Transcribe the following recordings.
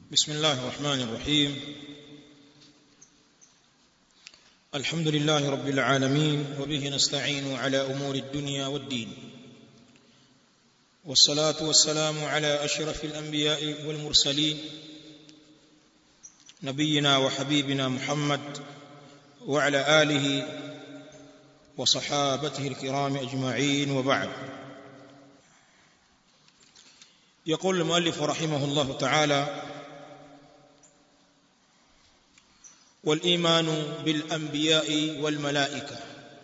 بسم الله الرحمن الرحيم الحمد لله رب العالمين وبه نستعين على امور الدنيا والدين والصلاه والسلام على اشرف الانبياء والمرسلين نبينا وحبيبنا محمد وعلى اله وصحابته الكرام اجمعين وبعد يقول المؤلف رحمه الله تعالى والايمان بالانبياء والملائكه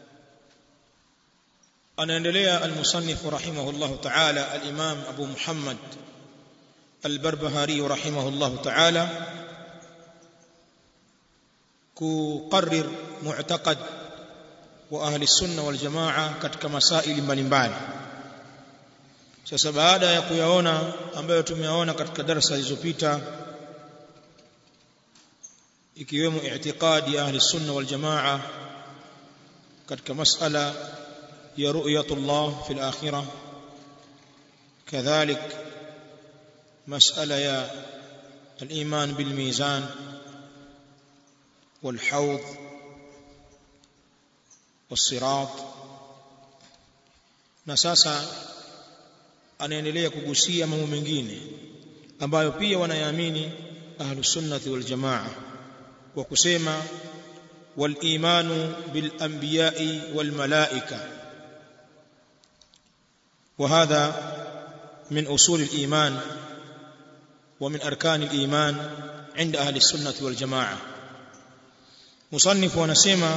anaendelea المصنف رحمه الله تعالى الامام ابو محمد البربهاري رحمه الله تعالى kuqarrir mu'taqad wa ahli sunna wal jamaa katika masaili mbalimbali sasa baada ya kuyaona ambayo tumeyaona katika darasa zilizopita ikiwemo i'tiqadi ahli sunna wal jamaa katika masala ya ru'yatullah fil akhirah kadhalik masala ya al-iman bil mizan والحوض والصراط na sasa anaendelea kugusia mambo mengine ambayo pia wanayaamini ahlus sunnati wal jamaa kwa kusema wal imanu bil anbiya'i wal malaika وهذا من أصول الإيمان ومن أركان الإيمان عند أهل السنة والجماعة مصنف wanasema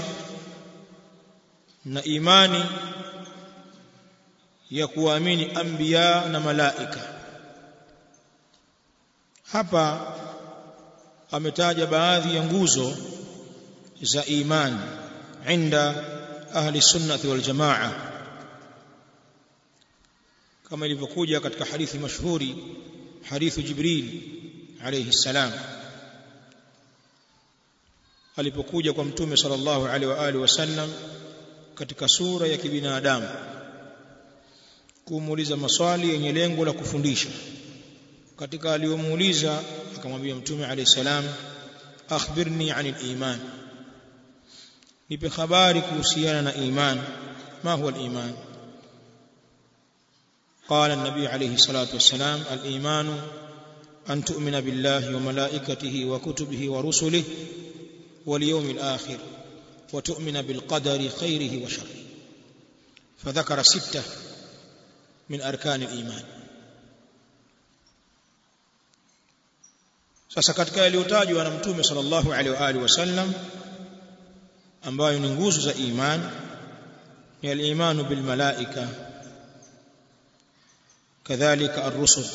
na imani ya kuamini anbiya na malaika hapa ametaja baadhi ya nguzo za imani inda ahli sunnati wal jamaa kama ilivyokuja katika hadithi mashhuri hadithu jibril alayhi salam alipokuja kwa mtume sallallahu alaihi wa alihi wasallam katika sura ya kibinadamu kumuuliza maswali yenye lengo la kufundisha katika aliyomuuliza akamwambia mtume alayhi salam akhbirni anil iman nipe habari kuhusiana na iman ma huwa al-iman قال النبي عليه الصلاه والسلام الايمان ان تؤمن بالله وملائكته وكتبه ورسله واليوم الآخر وتؤمن بالقدر خيره وشره فذكر ستة من أركان الإيمان sasa katika yaliyotajwa na mtume sallallahu alaihi wa alihi wasallam ambayo ni nguzo za iman ni al-imanu bil malaika kadhalika ar-rusul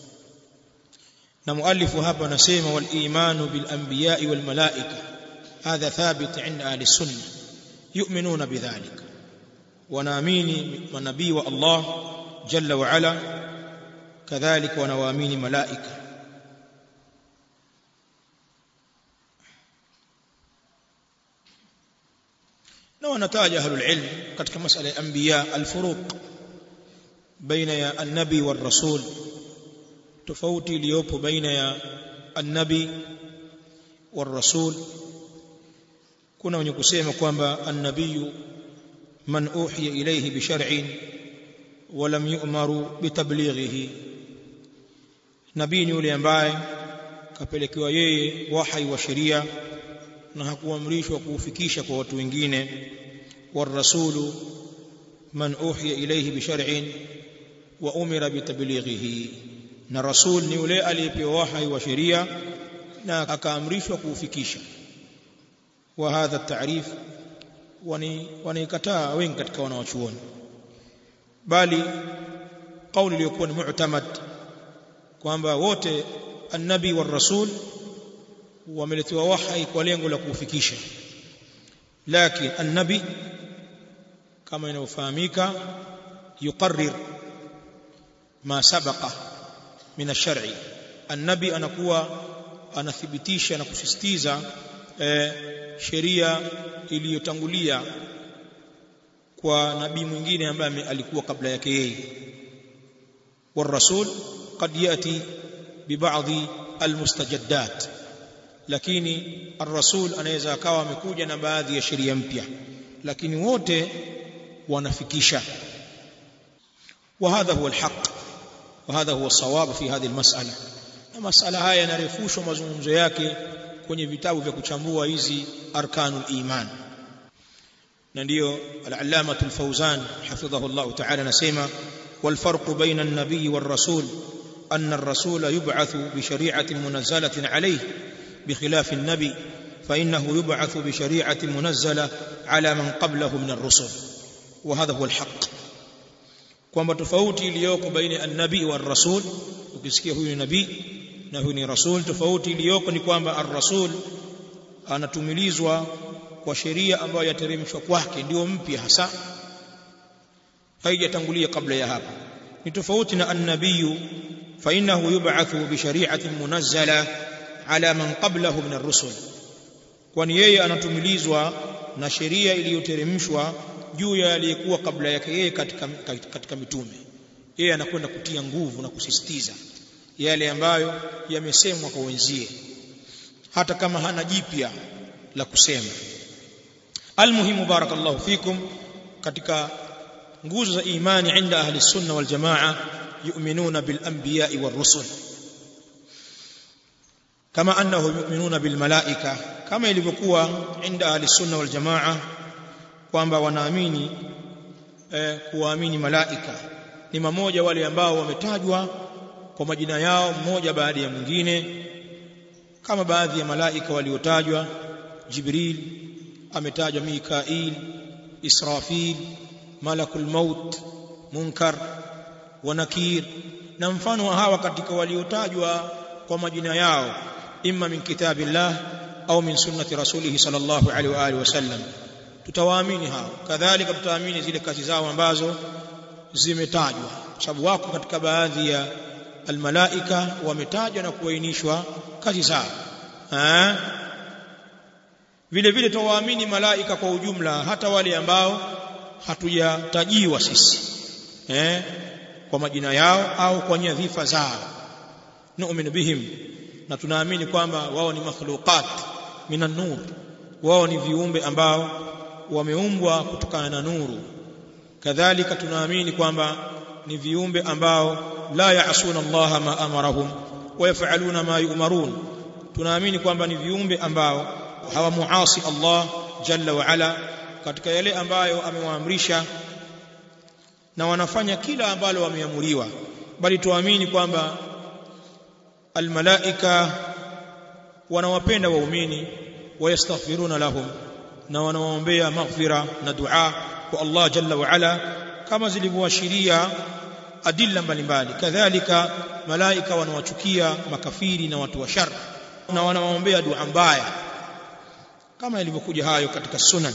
na muallifu hapa anasema wal imanu bil anbiya'i wal malaika هذا ثابت عند اهل السنه يؤمنون بذلك ونامين منبي والله جل وعلا كذلك ونوامين ملائكه na wanataja ahlul ilm katika masala ya anbiya alfuruq baina ya annabi war rasul tofauti iliyopo baina ya annabi war rasul kuna wenye kusema kwamba annabiyu man uhiya ilayhi bi shar'in wa lam yu'maru bi tablighihi nabii ni yule ambaye kapelekewa yeye wahai wa sheria na hakuamrishwa kuufikisha kwa watu wengine warasulu man uhiya ilayhi bi shar'in wa umira bi tablighihi na rasul ni yule aliyepewa wahai wa sheria na akaamrishwa kuufikisha وهذا التعريف wanaikataa wengi katika wanawachuoni bali kauli iliyokuwa ni mu'tamad kwamba wote annabi wa rasul wameletewa wahai kwa lengo la kuufikisha lakini annabi kama inavyofahamika yuqarrir ma sabaqa min ash-shar'i annabi anakuwa anathibitisha na kusisitiza eh, sheria iliyotangulia kwa nabii mwingine ambaye alikuwa kabla yake yeye والرسول قد ياتي ببعض almustajaddat lakini ar-rasul anaweza akawa amekuja na baadhi ya sheria mpya lakini wote wanafikisha وهذا هو الحق وهذا هو الصواب في هذه المسألة na masala haya yanarefushwa mazungumzo yake kwenye vitabu vya kuchambua hizi arkanul iman na ndiyo al-allama al-fawzan hafidhahu Allah ta'ala nasema wal farq baina an-nabiy war rasul anna ar-rasul yub'athu bi shari'atin munazzalatin alayhi بخلاف النبي فإنه يبعث بشريعة منزلة على من قبله من الرسل وهذا هو الحق kwamba tofauti iliyoko baina an-nabii wa rasul ukisikia huyu ni nabii na huyu ni rasul tofauti iliyoko ni kwamba ar-rasul anatumilizwa kwa sheria ambayo yateremshwa kwake ndio mpya hasa haijatangulia kabla ya hapo ni tofauti na an-nabii fa innahu yub'athu bi shari'atin munazzala ala man qablahu min ar-rusul kwani yeye anatumilizwa na sheria iliyoteremshwa juu ya aliyekuwa kabla yake yeye katika, katika mitume yeye anakwenda kutia nguvu na kusisitiza yale ambayo yamesemwa kwa wenzie hata kama hana jipya la kusema almuhimu barakallahu fikum katika nguzo za imani inda ahli sunna wal jamaa yu'minuna bil anbiya'i war rusul kama annahum yu'minuna bil malaika kama ilivyokuwa inda ahli sunna wal jamaa kwamba wanaamini eh, kuwaamini malaika ni mamoja wale ambao wametajwa kwa majina yao mmoja baada ya mwingine kama baadhi ya malaika waliotajwa Jibril ametajwa Mikail Israfil Malakul Maut Munkar wa Nakir na mfano wa hawa katika waliotajwa kwa majina yao imma min kitabillah au min sunnati rasulih sallallahu alaihi wa alihi wasallam tutawaamini hao kadhalika tutaamini zile kazi zao ambazo zimetajwa sababu wako katika baadhi ya almalaika wametajwa na kuainishwa kazi zao eh vile vile tuwaamini malaika kwa ujumla hata wale ambao hatujatajiwa sisi eh kwa majina yao au kwa nyadhifa zao nu'minu bihim na tunaamini kwamba wao ni makhluqat minan nur wao ni viumbe ambao wameumbwa kutokana na nuru kadhalika tunaamini kwamba ni viumbe ambao la yaasuna Allah ma amarahum wa yafaluna ma yu'marun tunaamini kwamba ni viumbe ambao hawamuasi Allah jalla wa ala katika yale ambayo amewaamrisha na wanafanya kila ambalo wameamuriwa bali tuamini kwamba almalaika wanawapenda waumini wayastaghfiruna lahum na wanawaombea maghfira na dua kwa Allah jalla wa ala kama zilivyoashiria adilla mbalimbali kadhalika malaika wanawachukia makafiri na watu wa shar na wanawaombea dua mbaya kama ilivyokuja hayo katika sunan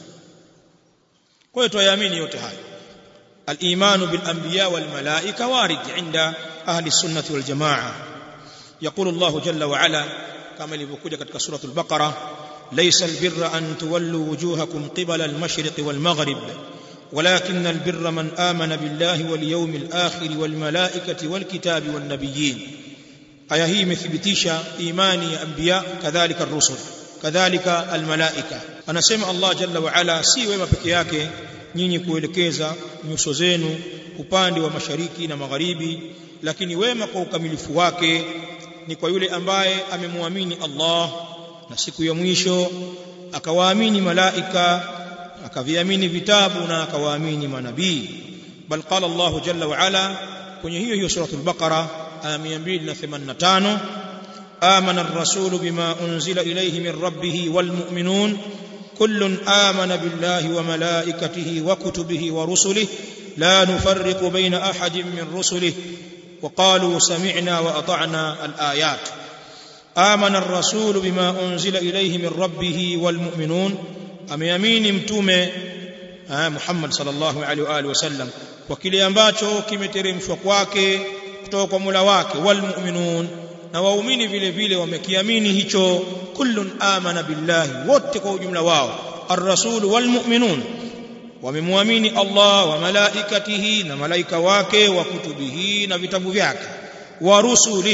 kwa hiyo tuyaamini yote hayo الإيمان بالأنبياء والملائكة وارد عند أهل السنة والجماعة يقول الله جل وعلا كما لبكوجة كتك سورة البقرة ليس البر أن تولوا وجوهكم قبل المشرق والمغرب ولكن البر من آمن بالله واليوم الآخر والملائكة والكتاب والنبيين aya hii imethibitisha imani ya anbiya kadhalika ar-rusul kadhalika al-malaika anasema Allah jalla wa ala si wema peke yake nyinyi kuelekeza nyuso zenu upande wa mashariki na magharibi lakini wema kwa ukamilifu wake ni kwa yule ambaye amemwamini Allah na siku ya mwisho akawaamini malaika akaviamini vitabu na akawaamini manabii bal qala Allah jalla wa ala kwenye hiyo hiyo suratul baqara aya 285 آمن الرسول بما أنزل إليه من ربه والمؤمنون كل آمن بالله وملائكته وكتبه ورسله لا نفرق بين أحد من رسله وقالوا سمعنا وأطعنا الآيات آمن الرسول بما أنزل إليه من ربه والمؤمنون أم يمين متومة محمد صلى الله عليه وآله وسلم وكلي ambacho kimeteremshwa kwake kutoka kwa Mola wake walmu'minun na waumini vile vile wamekiamini hicho kullun amana billahi wote kwa ujumla wao ar-rasul walmu'minun wamemwamini Allah wa malaikatihi na malaika wake wa kutubihi na vitabu vyake wa rusulihi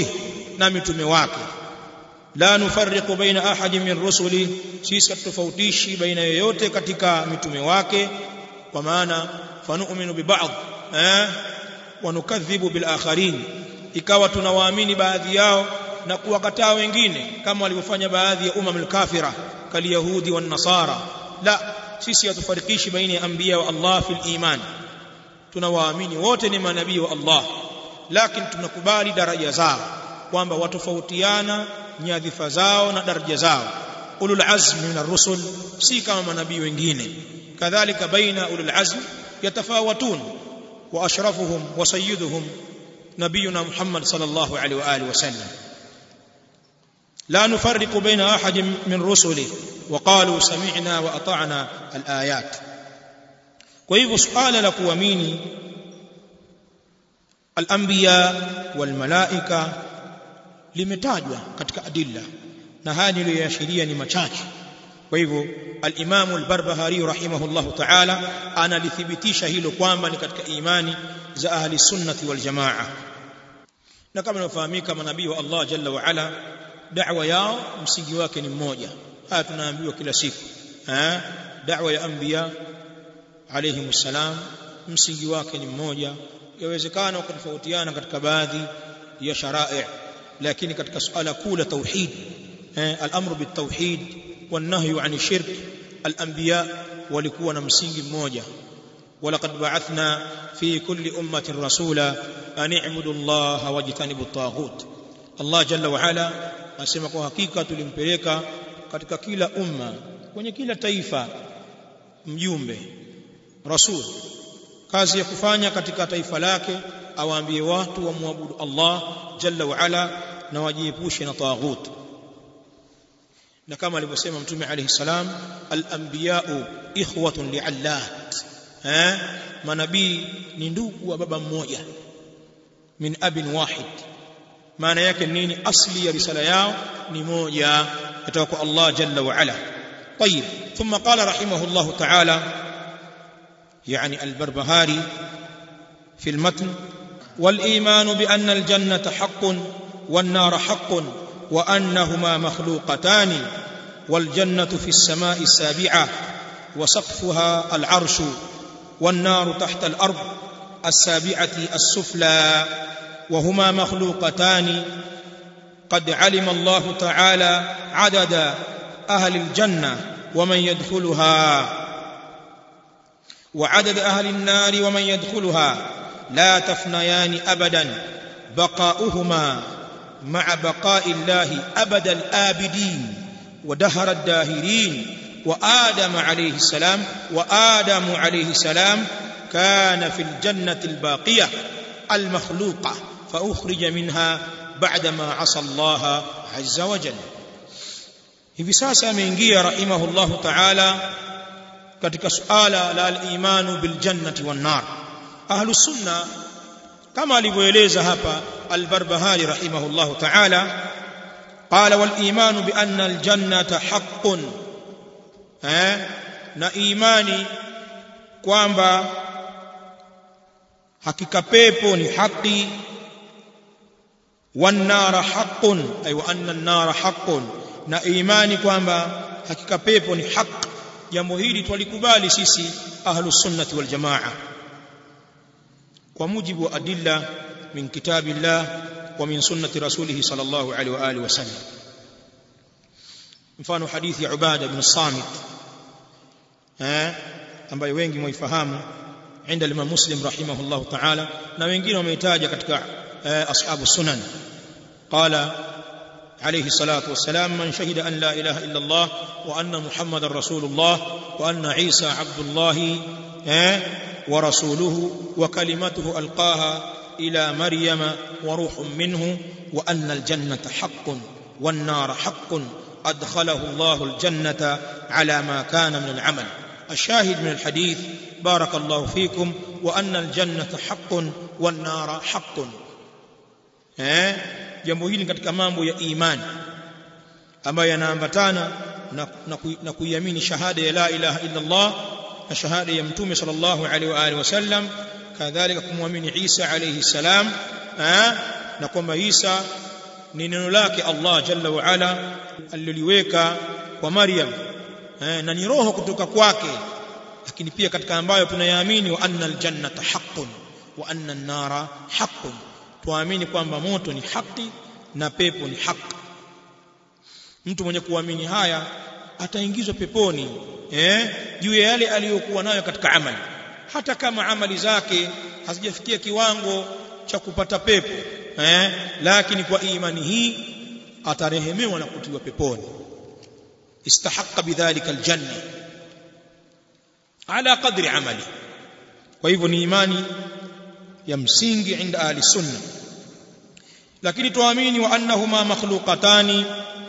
na mitume wake la nufarriqu baina ahadin min rusuli sisi hatutofautishi baina yoyote katika mitume wake kwa maana fanu'minu bi ba'd eh wa nukadhibu bil akharin ikawa tunawaamini baadhi yao na kuwakataa wengine kama walivyofanya baadhi ya umam al-kafira kal yahudi wan nasara la sisi hatufarikishi baina ya anbiya wa Allah fil iman tunawaamini wote ni manabii wa Allah lakini tunakubali daraja zao kwamba watofautiana nyadhifa zao na daraja zao ulul azmi min ar-rusul si kama manabii wengine kadhalika baina ulul azm yatafawatun wa ashrafuhum wa sayyiduhum nabiyuna Muhammad sallallahu alaihi wa alihi wasallam لا نفرق بين احد من رسله وقالوا سمعنا واطعنا الايات kwa hivyo suala la kuamini al-anbiya wal malaika limetajwa katika adilla na haya niliyoashiria ni machache kwa hivyo al-Imam al-Barbahari rahimahullah ta'ala analithibitisha hilo kwamba ni katika imani za ahli sunnati wal jamaa na kama inafahamika manabii wa Allah jalla wa ala da'wa yao msingi wake ni mmoja haya tunaambiwa kila siku eh da'wa ya anbiya alayhi msalam msingi wake ni mmoja yawezekana wakatofautiana katika baadhi ya sharai lakini katika suala kuu la tauhid al-amru bit-tauhid wan-nahyu 'ani shirk al-anbiya walikuwa na msingi mmoja ولقد بعثنا في كل أمة رسولا أن اعبدوا الله واجتنبوا الطاغوت الله جل وعلا asema kwa hakika tulimpeleka katika kila umma kwenye kila taifa mjumbe rasul kazi ya kufanya katika taifa lake awaambie watu wamwabudu Allah jalla wa ala na wajiepushe na taghut na kama alivyosema mtume alayhi salam al-anbiya'u ikhwatun li'allat eh manabii ni ndugu wa baba mmoja min abin wahid maana yake nini asli ya risala yao ni moja kutoka kwa Allah jalla wa ala طيب ثم قال رحمه الله تعالى يعني البربهاري في المتن والايمان بان الجنه حق والنار حق وانهما مخلوقتان والجنه في السماء السابعه وسقفها العرش والنار تحت الارض السابعه السفلى وهما مخلوقتان قد علم الله تعالى عدد اهل الجنه ومن يدخلها وعدد اهل النار ومن يدخلها لا تفنيان ابدا بقاؤهما مع بقاء الله ابد الابدين ودهر الداهرين وادم عليه السلام وادم عليه السلام كان في الجنه الباقيه المخلوقه فاخرج منها بعدما عصى الله عز وجل hivi sasa ameingia rahimahullahu ta'ala katika suala la al-imanu bil jannati wan nar ahlus sunna kama alivyoeleza hapa al-barbahari rahimahullahu ta'ala qala wal imanu bi anna al jannata haqqun eh na imani kwamba hakika pepo ni haki wan nara haqqun ay wa anna an nara haqqun na imani kwamba hakika pepo ni haq jambo hili twalikubali sisi ahlus sunnati wal jamaa kwa mujibu wa adilla min kitabillah wa min sunnati rasulih sallallahu alaihi wa alihi wasallam mfano hadithi ya ubada ibn samit eh ambayo wengi mwaifahamu عند الامام مسلم رحمه الله تعالى na wengine wameitaja katika ashabu sunan qala عليه الصلاة والسلام من شهد أن لا إله إلا الله وأن محمد رسول الله وأن عيسى عبد الله ورسوله وكلمته ألقاها إلى مريم وروح منه وأن الجنة حق والنار حق أدخله الله الجنة على ما كان من العمل الشاهد من الحديث بارك الله فيكم وأن الجنة حق والنار حق jambo hili katika mambo ya imani ambayo yanaambatana na, na, na kuiamini shahada ya la ilaha illa Allah na shahada ya mtume sallallahu alaihi wa alihi wasallam kadhalika kumwamini Isa alayhi salam na kwamba Isa ni neno lake Allah jalla wa ala aliloliweka kwa Maryam eh, na ni roho kutoka kwake lakini pia katika ambayo tunayaamini wa anna aljannata haqqun wa anna an-nara haqqun tuamini kwamba moto ni haki na pepo ni haki mtu mwenye kuamini haya ataingizwa peponi eh juu ya yale aliyokuwa nayo katika amali hata kama amali zake hazijafikia kiwango cha kupata pepo eh lakini kwa imani hii atarehemewa na kutiwa peponi istahaqqa bidhalika aljanna ala qadri amali kwa hivyo ni imani ya msingi inda ahli sunna lakini tuamini wa annahuma makhluqatani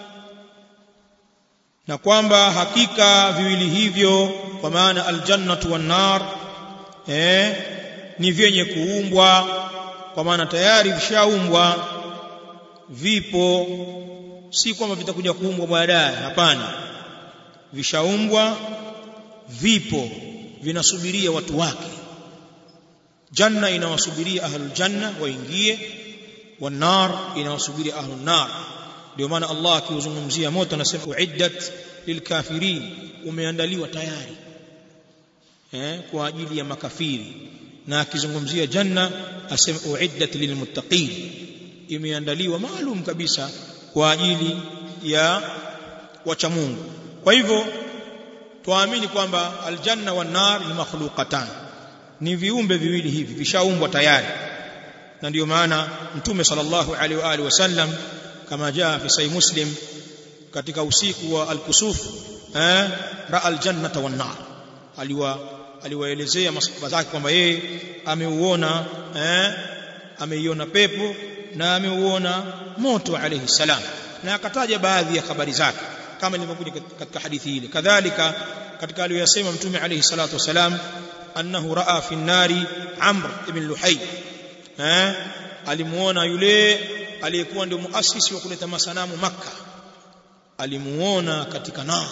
na kwamba hakika viwili hivyo kwa maana aljannatu wan nar eh ni vyenye kuumbwa kwa maana tayari vishaumbwa vipo si kwamba vitakuja kuumbwa baadaye hapana vishaumbwa vipo vinasubiria watu wake janna inawasubiria ahlul janna waingie wan nar inawasubiria ahlun nar ndio maana Allah akiuzungumzia moto anasema uiddat lilkafirin umeandaliwa tayari eh kwa ajili ya makafiri na akizungumzia janna asema uiddat lilmuttaqin imeandaliwa maalum kabisa kwa ajili ya wacha Mungu kwa hivyo tuamini kwamba aljanna wan nar ni makhluqatan ni viumbe viwili hivi vishaumbwa tayari na ndio maana mtume sallallahu alaihi wa alihi wasallam kama jaa fi sahih muslim katika usiku wa al-kusuf eh raa al-jannata wan nar aliwa aliwaelezea masahaba zake kwamba yeye ameuona eh ameiona pepo na ameuona moto alayhi salam na akataja baadhi ya habari zake kama ilivyokuja katika hadithi ile kadhalika katika aliyosema mtume alayhi salatu wasalam annahu raa fi nari amr ibn luhay eh alimuona yule aliyekuwa ndio muasisi wa kuleta masanamu maka alimuona katika nar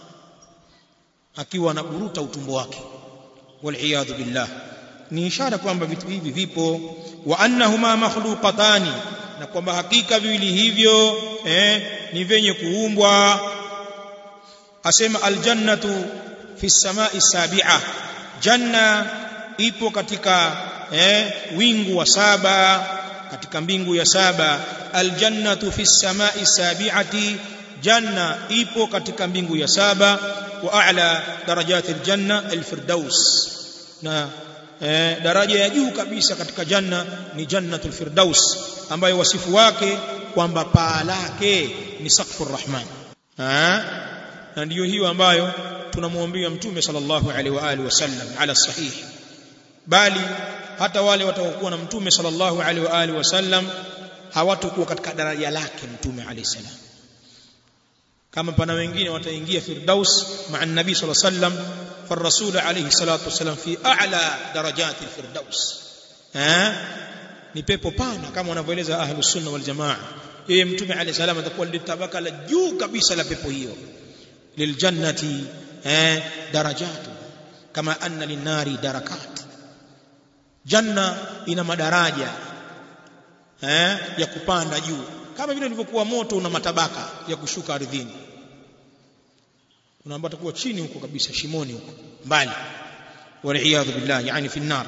akiwa anaburuta utumbo wake waliyadhu billah ni ishara kwamba vitu hivi vipo wa annahuma makhluqatani na kwamba hakika viwili hivyo eh, ni venye kuumbwa asema aljannatu fi samai sabi'a janna ipo katika eh, wingu wa saba katika mbingu ya saba aljannatu fi samai sabi'ati janna ipo katika mbingu ya saba wa a'la darajati aljanna alfirdaus na eh, daraja ya juu kabisa katika janna ni jannatul firdaus ambayo wasifu wake kwamba paa lake ni saqfur rahman na ndiyo hiyo ambayo tunamwombea mtume sallallahu alaihi wa alihi wasallam ala sahih bali hata wale watakokuwa na mtume sallallahu alaihi wa alihi wasallam hawatakuwa katika daraja lake mtume alaihi salam kama pana wengine wataingia firdaus ma'a nabii sallallahu alaihi wasallam فالرسول عليه الصلاه والسلام في اعلى درجات الفردوس ها ni pepo pana kama wanavyoeleza ahlus sunna wal jamaa yeye mtume alayhi salam atakuwa ndio tabaka la juu kabisa la pepo hiyo liljannati eh darajatu kama anna linnari darakat janna ina madaraja eh ya kupanda juu kama vile ilivyokuwa moto una matabaka ya kushuka ardhini unaambia atakuwa chini huko kabisa shimoni huko mbali waliyadhu billah yani fi nar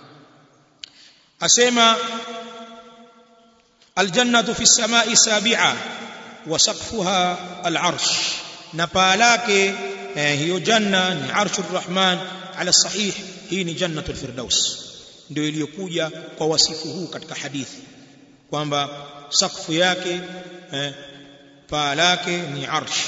asema aljannatu fi samai sabi'a wa saqfuha al'arsh na paa lake eh, hiyo janna ni arshur rahman ala sahih hii ni jannatul firdaus ndio iliyokuja kwa wasifu huu katika hadithi kwamba sakfu yake eh, paa lake ni arsh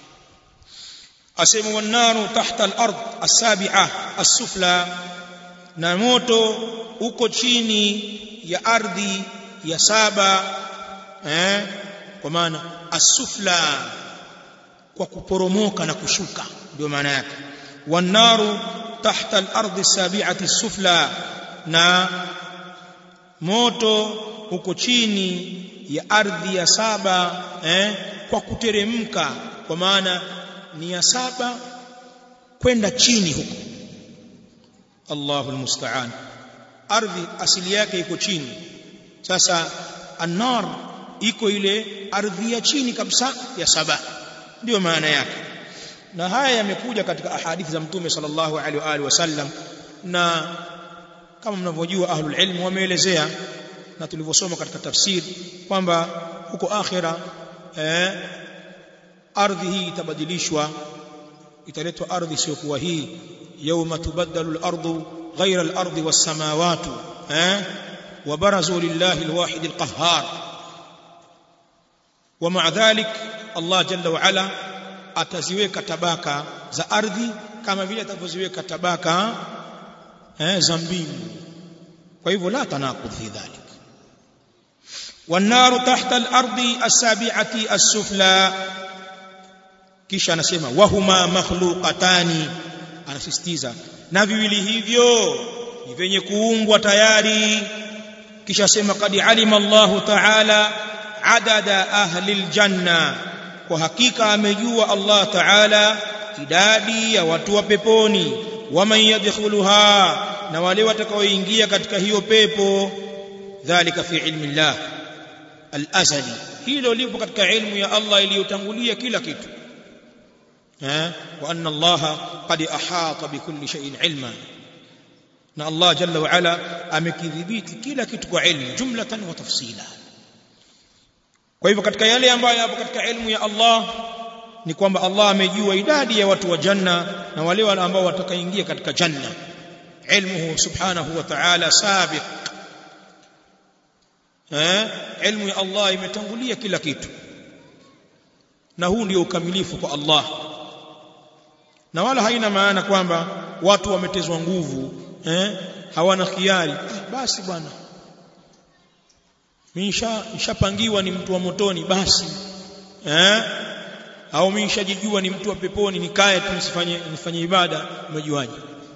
asema wanaru tahta al-ard as-sabi'a as-sufla na moto uko chini ya ardhi ya saba eh kwa maana as-sufla kwa kuporomoka na kushuka ndio maana yake wanaru tahta al-ard as-sabi'ati as-sufla na moto uko chini ya ardhi ya saba eh kwa kuteremka kwa maana ni ya saba kwenda chini huko Allahu almusta'an ardhi asili yake iko chini sasa an-nar iko ile ardhi ya chini kabisa ya saba ndio maana yake na haya yamekuja katika ahadithi za mtume sallallahu alaihi wa alihi wasallam na kama mnavyojua ahlul ilm wameelezea na tulivyosoma katika tafsiri kwamba huko akhira eh, ardhi hii itabadilishwa italetwa ardhi isiyokuwa hii yawma tubaddalu al-ardu ghayra al-ardi was-samawati eh وبرزوا لله الواحد القهار ومع ذلك الله جل وعلا ataziweka tabaka za ardhi kama vile atavyoziweka tabaka eh, za mbingu kwa hivyo la tanaqud fi dhalik والنار تحت الارض السابعه السفلى kisha anasema wahuma makhluqatani anasisitiza na viwili hivyo ni vyenye kuumbwa tayari kisha sema qad alima Allahu ta'ala adada ahli aljanna kwa hakika amejua Allah ta'ala idadi ya watu wa peponi waman yadkhuluha na wale watakaoingia katika hiyo pepo dhalika fi ilmi Allah al-azali hilo lipo katika ilmu ya Allah iliyotangulia kila kitu eh wa anna Allah qad ahata bikulli shay'in ilma na Allah jalla wa ala amekidhibiti kila kitu kwa ilmu jumlatan wa tafsila kwa hivyo katika yale ambayo yapo katika ilmu ya Allah ni kwamba Allah amejua idadi ya watu wa janna na wale wale ambao watakaingia katika janna ilmuhu subhanahu wa ta'ala sabiq eh ilmu ya Allah imetangulia kila kitu na huu ndio ukamilifu kwa Allah na wala haina maana kwamba watu wametezwa nguvu eh hawana khiari ah, basi bwana mimi nishapangiwa ni mtu wa motoni basi eh au mimi nishajijua ni mtu wa peponi nikae tu nisifanye nifanye ibada umejuaje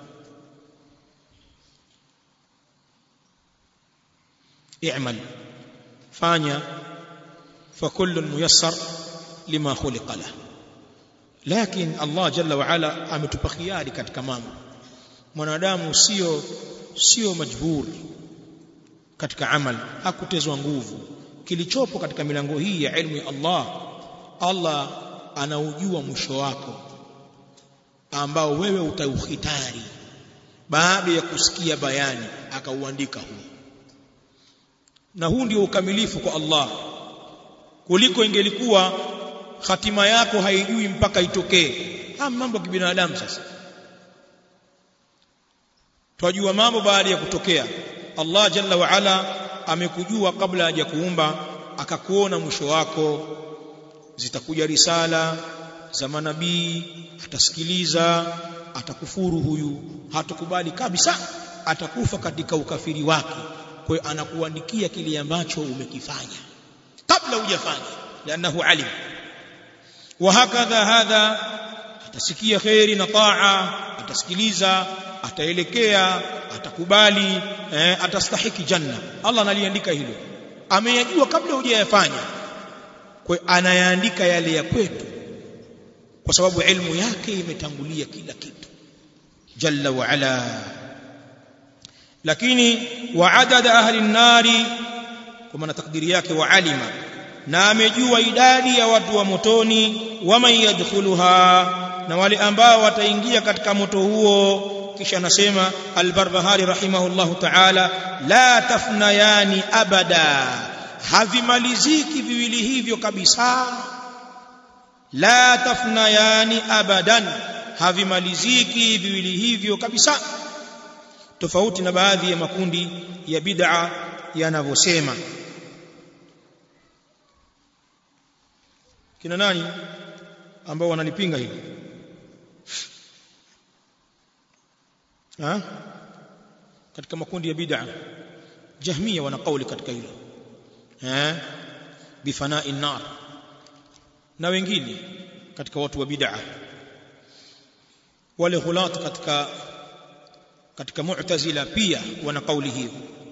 i'mal fanya فكل ميسر لما خلق له لكن الله جل وعلا ametupa khiari katika mambo mwanadamu sio sio majburi katika amal hakutezwa nguvu kilichopo katika milango hii ya ilmu ya Allah Allah anaujua mwisho wako ambao wewe utauhitari baada ya kusikia bayani akauandika huu na huu ndio ukamilifu kwa Allah kuliko ingelikuwa hatima yako haijui mpaka itokee haya mambo ya kibinadamu sasa twajua mambo baada ya kutokea Allah jalla wa ala amekujua kabla haja kuumba akakuona mwisho wako zitakuja risala za manabii atasikiliza atakufuru huyu hatakubali kabisa atakufa katika ukafiri wake kwa hiyo anakuandikia kile ambacho umekifanya kabla hujafanya lianahu alim wa hakadha hadha atasikia khairi na taa atasikiliza ataelekea atakubali eh, atastahiki janna Allah analiandika hilo ameyajua kabla hujayafanya kwa anayaandika yale ya kwetu kwa sababu ilmu yake imetangulia kila kitu jalla wa ala lakini wa adada ahli nari kwa maana takdiri yake wa alima na amejua idadi ya watu wa motoni waman yadkhuluha na wale ambao wataingia katika moto huo kisha anasema al-Barbahari rahimahullahu ta'ala la tafnayani abada havimaliziki viwili hivyo kabisa la tafnayani abadan havimaliziki viwili hivyo kabisa tofauti na baadhi ya makundi ya bid'a yanavyosema kina nani ambao wanalipinga hili ha? katika makundi ya bid'a jahmia wana kauli katika hilo eh bifana'i nar na wengine katika watu wa bid'a wale ghulat katika katika mu'tazila pia wana kauli hiyo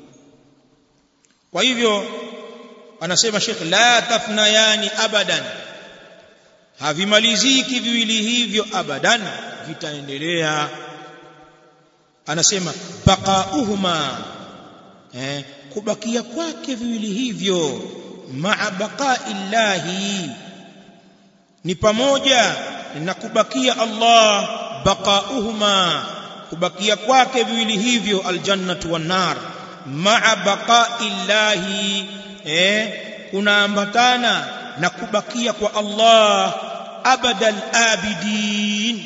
kwa hivyo anasema Sheikh la tafnayani abadan havimaliziki viwili hivyo abadan vitaendelea anasema baqauhuma eh, kubakia kwake viwili hivyo ma'a baqa'i llahi ni pamoja na kubakia Allah baqauhuma kubakia kwake viwili hivyo aljannatu wan nar ma'a baqa'i llahi eh kunaambatana na kubakia kwa Allah abadal abidin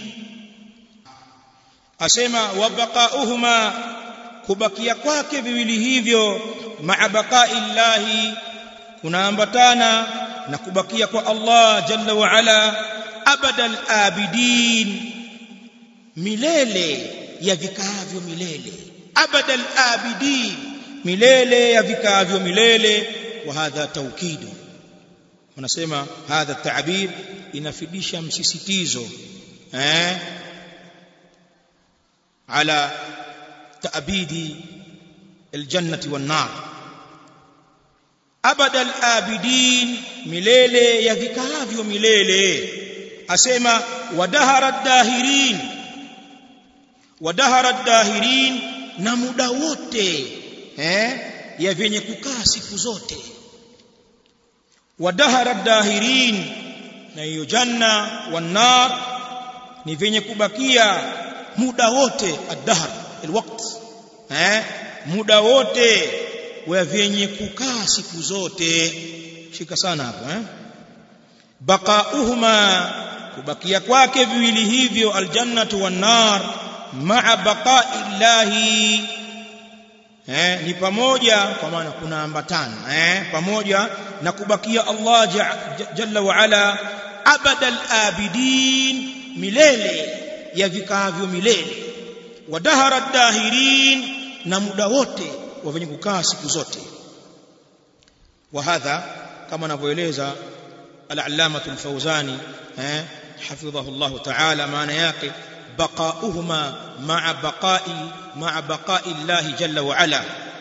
asema wa baqauhuma kubakia kwake viwili hivyo ma'a baqa'i llahi kunaambatana na kubakia kwa Allah jalla wa ala abadal abidin milele ya vikaavyo milele abadal abidin milele ya vikaavyo milele wa hadha tawkidu wanasema hadha ta'bir inafidisha msisitizo eh ala ta'bidi aljannati wan nar abadal abidin milele ya vikaavyo milele asema wadahara dahirin wadahara dahirin na muda wote eh ya vyenye kukaa siku zote wadahara dahirin na hiyo janna wanar ni vyenye kubakia muda wote ad-dahr alwaqt eh muda wote wa vyenye kukaa siku zote shika sana hapo eh baqauhuma kubakia kwake viwili hivyo aljannatu wan nar ma'a baqa'i llahi eh ni pamoja kwa maana kuna ambatana eh pamoja na kubakia Allah jalla wa ala abadal abidin milele ya vikaavyo milele wadahara dahirin na muda wote wa wenye kukaa siku zote wa hadha kama anavyoeleza al-allamah al-fawzani eh hafidhahu Allah ta'ala maana yake baqauhuma ma'a baqa'i ma'a baqa'i Allah jalla wa ala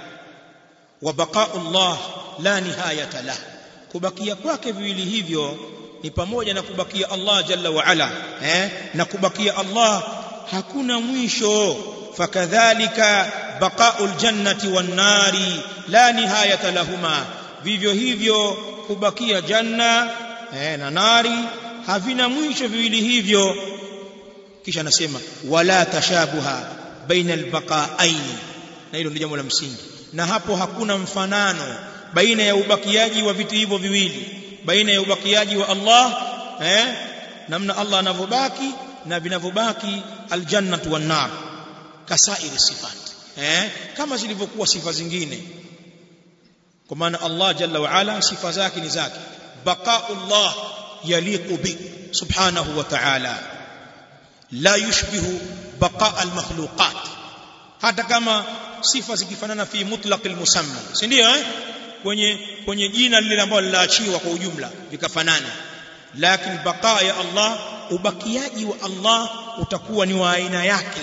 wa baqa'u Allah la nihayata lah kubakia kwake viwili hivyo ni pamoja na kubakia Allah jalla wa ala eh na kubakia Allah hakuna mwisho fakadhalika baqa'ul jannati wan nari la nihayata lahuma vivyo hivyo kubakia janna eh, na nari havina mwisho viwili hivyo kisha anasema wala tashabuha baina albaqa'aini na hilo ndio jambo la msingi na hapo hakuna mfanano baina ya ubakiaji wa vitu hivyo viwili baina ya ubakiaji wa Allah eh namna Allah anavyobaki na vinavyobaki aljannatu wan nar kasairi sifat eh kama zilivyokuwa sifa zingine kwa maana Allah jalla wa ala sifa zake ni zake baqaullah yaliqu bi subhanahu wa ta'ala la yushbihu baqa almakhluqat hata kama sifa zikifanana fi mutlaq almusamma si ndio eh kwenye kwenye jina lile ambalo lilaachiwa kwa ujumla vikafanana lakini baqa ya Allah ubakiaji wa Allah utakuwa ni wa aina yake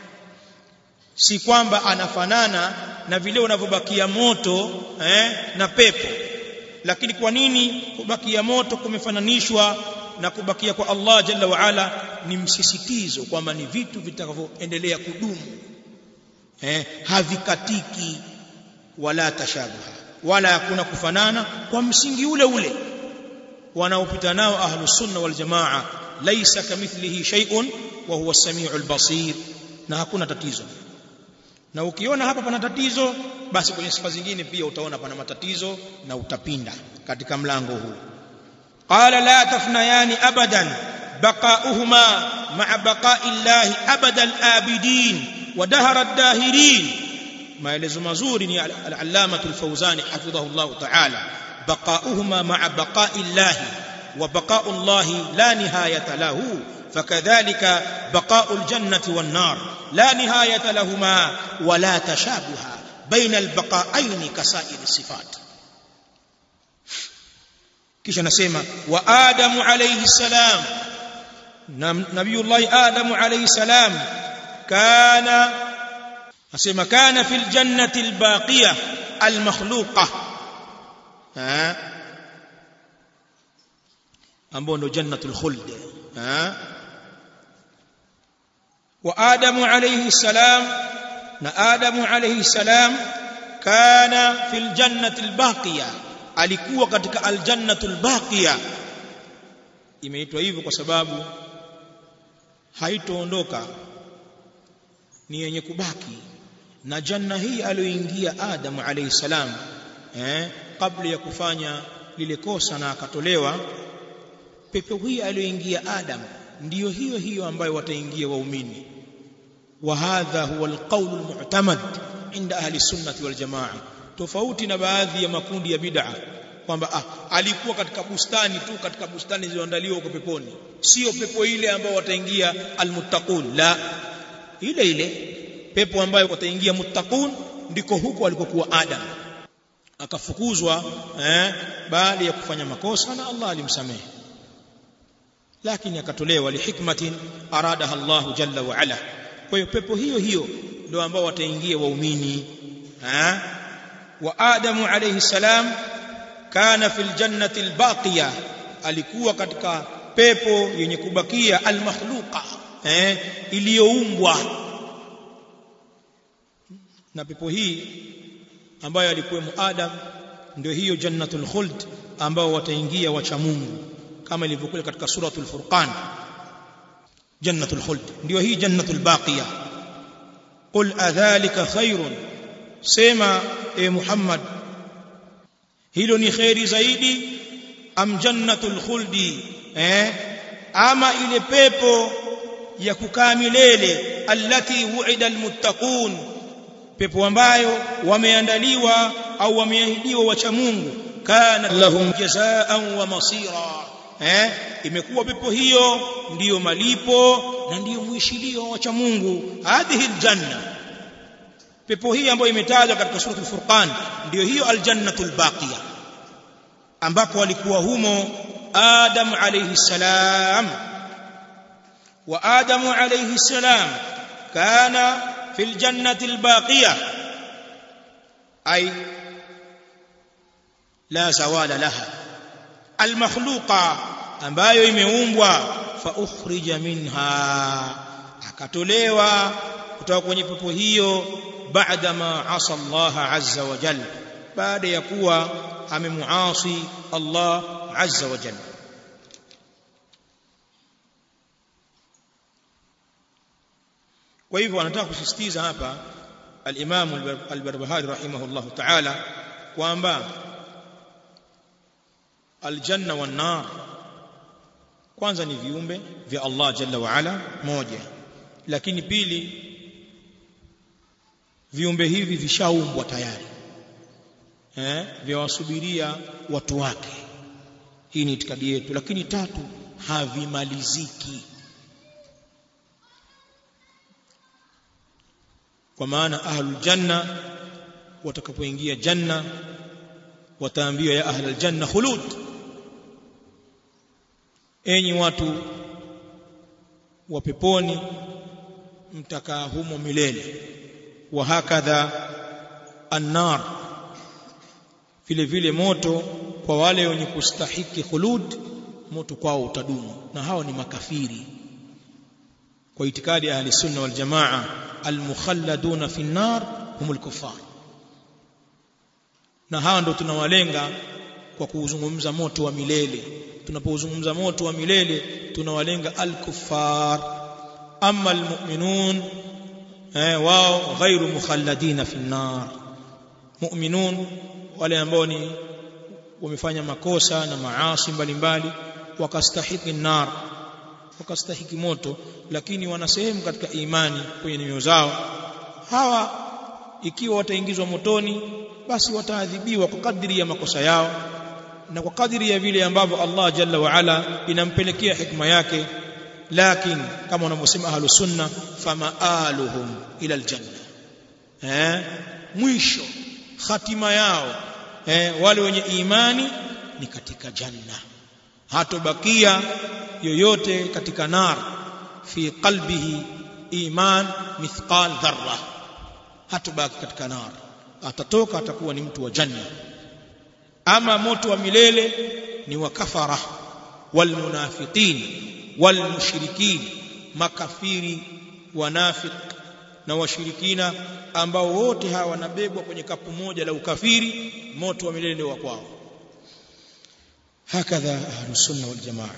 si kwamba anafanana na vile unavyobakia moto eh, na pepo lakini kwa nini kubakia moto kumefananishwa na kubakia kwa Allah jalla wa ala ni msisitizo kwamba ni vitu vitakavyoendelea kudumu eh, havikatiki wala tashabuha wala hakuna kufanana kwa msingi ule ule wanaopita nao ahlus sunna wal jamaa laisa kamithlihi shay'un wa huwa as-sami'ul basir na hakuna tatizo na ukiona hapa pana tatizo basi kwenye sifa zingine pia utaona pana matatizo na utapinda katika mlango huu qala la tafnayani abadan baqauhuma ma'a baqa'i llahi abadal abidin wa dahara ad-dahirin maelezo mazuri ni al-allama al-fawzani hafidhahu Allah ta'ala baqauhuma ma'a baqa'i llahi wa baqa'u llahi la nihayata lahu فكذلك بقاء الجنة والنار لا نهاية لهما ولا تشابه بين البقاءين كسائر الصفات kisha nasema wa adamu alayhi salam nabiyullah adamu alayhi salam kana nasema kana fil jannati albaqiya almakhluqa ambao ndo jannatul khuld wa adamu alayhi salam na adamu alayhi salam kana fil jannati albaqiya alikuwa katika aljannatul baqiya imeitwa hivyo kwa sababu haitoondoka ni yenye kubaki na janna hii aliyoingia Adam alayhi salam eh kabla ya kufanya lile kosa na akatolewa pepo hii aliyoingia Adam ndiyo hiyo hiyo ambayo wataingia waumini wa hadha huwa alqawl almu'tamad inda ahli sunnati wal jamaa tofauti na baadhi ya makundi ya bid'a kwamba ah, alikuwa katika bustani tu katika bustani zilizoandaliwa huko peponi sio pepo ile ambayo wataingia almuttaqun la ile ile pepo ambayo wataingia muttaqun ndiko huko alikokuwa Adam akafukuzwa eh, baada ya kufanya makosa na Allah alimsamehe lakini akatolewa lihikmatin aradaha Allah jalla wa ala kwa hiyo pepo hiyo hiyo ndio ambao wataingia waumini eh wa Adamu alayhi salam kana fil jannati albaqiya alikuwa katika pepo yenye kubakia almakhluqa eh iliyoumbwa na pepo hii ambayo alikuwemo Adam ndio hiyo jannatul khuld ambao wataingia wacha Mungu kama ilivyokuwa katika suratul furqan jannatul khuld ndio hii jannatul baqiya qul adhalika khairun sema e Muhammad hilo ni khairi zaidi am jannatul khuldi eh ama ile pepo ya kukaa milele allati wu'ida almuttaqun pepo ambayo wameandaliwa au wameahidiwa wacha Mungu kana lahum jazaan wa masira eh imekuwa pepo hiyo ndiyo malipo na ndiyo mwishilio wa wacha Mungu hadhihi aljanna pepo hii ambayo imetajwa katika suratul furqan ndiyo hiyo aljannatul baqiya ambako walikuwa humo Adam alayhi salam wa Adam alayhi salam kana fil jannati albaqiya ay la zawala laha almakhluqa ambayo imeumbwa fa ukhrija minha akatolewa kutoka kwenye pepo hiyo baada ma asa Allah azza wa jalla baada ya kuwa amemuasi Allah azza wa jalla kwa hivyo anataka kusisitiza hapa al-Imam al-Barbahari rahimahullah ta'ala kwamba aljanna wan nar kwanza ni viumbe vya Allah jalla wa ala moja lakini pili viumbe hivi vishaumbwa tayari eh vyawasubiria watu wake hii ni itikadi yetu lakini tatu havimaliziki kwa maana ahlul janna watakapoingia janna wataambiwa ya ahlul janna khulud enyi watu wa peponi mtakaa humo milele wa hakadha annar vile vile moto kwa wale wenye kustahiki khulud moto kwao utadumu na hao ni makafiri kwa itikadi ya ahli sunna wal jamaa almukhalladuna fi nar humul kuffar na hawa ndo tunawalenga kwa kuuzungumza moto wa milele tunapozungumza moto wa milele tunawalenga al-kuffar amma al-mu'minun eh wao ghairu mukhalladina fi nar mu'minun wale ambao ni wamefanya makosa na maasi mbalimbali wakastahiki nar wakastahiki moto lakini wana sehemu katika imani kwenye nyoyo zao hawa ikiwa wataingizwa motoni basi wataadhibiwa kwa kadri ya makosa yao na kwa kadri ya vile ambavyo Allah jalla wa ala inampelekea hikma yake lakini kama wanavyosema ahlus sunna famaaluhum ila aljanna eh mwisho hatima yao eh wale wenye imani ni katika janna hatobakia yoyote katika nar fi qalbihi iman mithqal dharra hatobaki katika nar atatoka atakuwa ni mtu wa janna ama moto wa milele ni wa kafara walmunafiqin walmushrikin makafiri wanafik na washirikina ambao wote hawa wanabebwa kwenye kapu moja la ukafiri moto wa milele ndio wa kwao hakadha ahlus sunna wal jamaa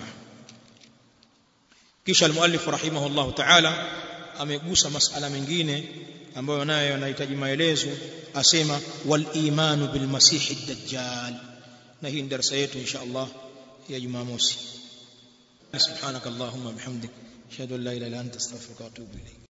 kisha almuallif rahimahullah ta'ala amegusa masala mengine ambayo nayo yanahitaji maelezo asema wal imanu bil masih ad-dajjal na hii ni darasa yetu insha Allah ya Jumamosi subhanakallahumma bihamdik ashhadu an la ilaha illa anta astaghfiruka wa atubu ilayk